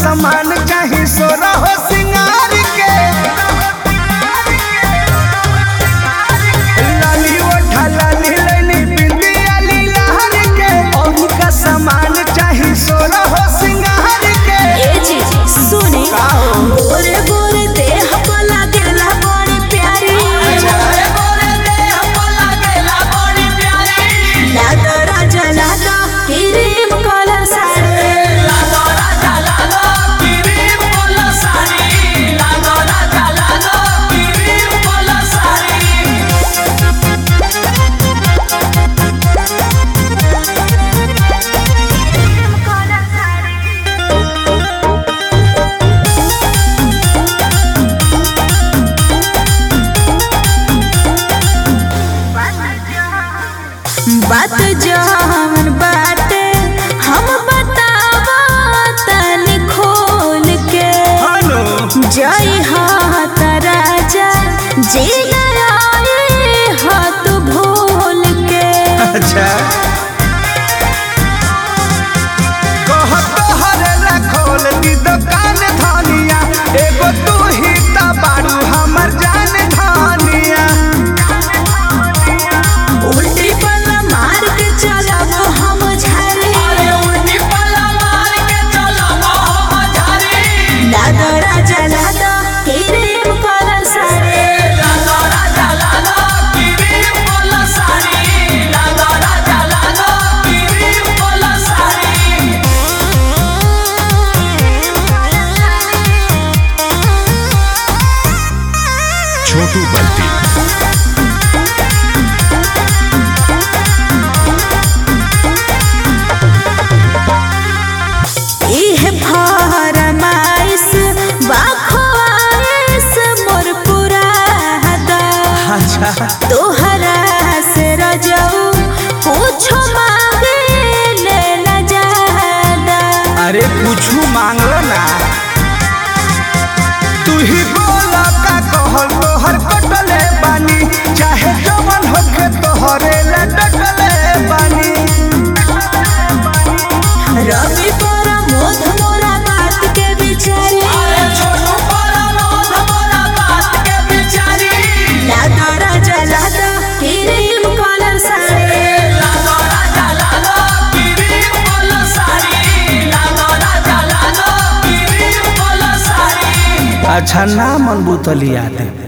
सामान चाही सोना हो सिंगार के लाली ओठा लाली लैली बिंदिया लीलार के और का सामान चाही सोना हो सिंगार के ए जी सुने का हो? गोरे गोरे देह पर लागेला बड़ी प्यारी लादो राजा लादो क्रीम कलर साड़ी बात जवन बाटे हम बतावा तनी खोल के हेलो जय हाथ राजा जी आए हाथ भूल के अच्छा कहत हरे खोल दी दुकान धनिया एगो तू ही त बारू हमर जान धनिया उल्टी पल्ला मार के चलब हम झारे लादो राजा लादो क्रीम कलर साड़ी छोटू बल्टी इह फरमाइश बाखवाइश मोर पुरादा अच्छा तोहरा से रजऊ पूछो मांगे ले न जादा अरे कुछू मांगलो ना तू ही बोला का कहल तोहर कटले बानी चाहे जवन होके तोहरे ला डटले बानी रवि पर मोध मोरा बात के बिचारी लादा राजा लादा क्रीम कलर साड़ी अच्छा ना मन बुतलिया दे